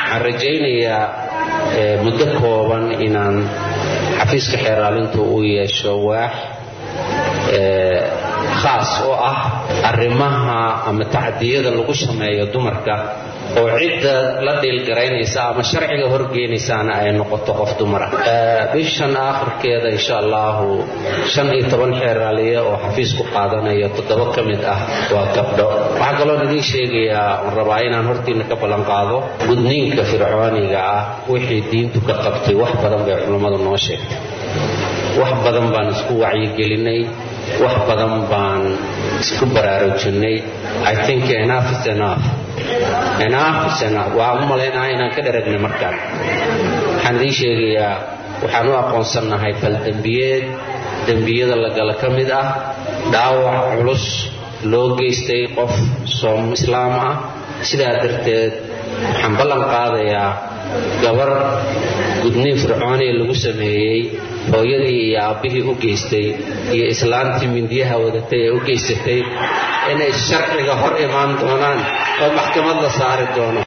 waxaan rajaynayaa muddo kooban inaan xafiiska xeeraalintu uu yeesho waax khaas oo ah arrimaha ama tacdiyada lagu sameeyo dumarka oo cidda la dhiilgaraynaysa ama sharciga horgeynaysaana ay noqoto qof dumara bishan aakhirkeeda insha allahu shan iyo toban xeeraaliye oo xafiis ku qaadanaya toddoba ka mid ah waa gabdho waxaa kaloon idiin sheegayaa oon rabaa inaan hortiina ka ballan qaado gudniinka fircooniga ah wixii diintu ka qabtay wax badan bay culummadu noo sheegtay wax badan baan isku wacyigelinay wax badan baan isku baraarujinay i think enough is enough enough is enough waa u malaynaha inaan ka dharagnay markaan waxaan idiin sheegayaa waxaan u aqoonsannahay faldembiyeed dembiyada lagala ka mid ah dhaawac culus loo geystay qof soom islaam ah sidaa darteed waxaan ballan qaadayaa gabar gudniin fircooniya lagu sameeyey hooyadii iyo aabbihii u geystay iyo islaantii mindiyaha wadatay ee u geysatay inay sharciga hor imaan doonaan oo maxkamad la saari doono